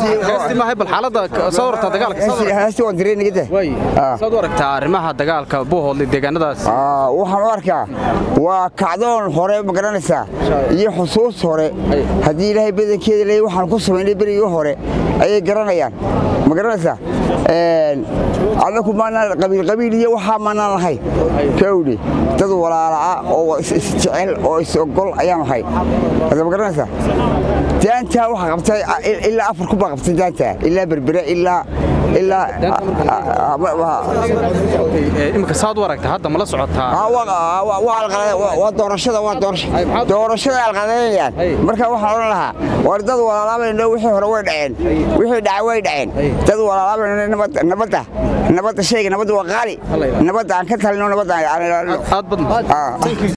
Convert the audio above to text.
heesti maahay bal xaaladda soo warta dagaalka soo warta heesti waan direy nigada way Ah. saad u aragtaa arrimaha dagaalka buuhoodle deegaanadaas Aa, waxaan u arkaa waa kacdoon hore ma garanaysaa iyo xusuus hore haddii ilaahay badankeeda leeyahay waxaan ku samaynay berigii hore ayay garanayaan ma garanaysaa Een, anaku maanaan qabiil qabiil iyo waxaa maanaan lahayn kawdhi dad walaala'a oo is- isjecel oo is-ogol ayaan ahay hadda ma garanaysaa daantaa waxaa qabtay a- il- ilaa afar ku baa qabtay daantaa ilaa berbere ilaa ilaa ah, ah, ah, Ee, imika saad u aragtaa hadda mala socotaa Ah, waa- ah, waa- waa alqalade- waa- waa doorashada waa doorasho- Ay, maxaad- doorashada alqadaynayaan Ay. marka waxaan odhan lahaa war dad walaalaabayno wixii hore way dhaceen wixii dhacay way dhaceen dad walaalaabayno nabadda nabadda nabadda shayga nabadda waa qaali Alla ilaahay. nabadda aan ka talino nabadda aan ilaalino aad badan Ah.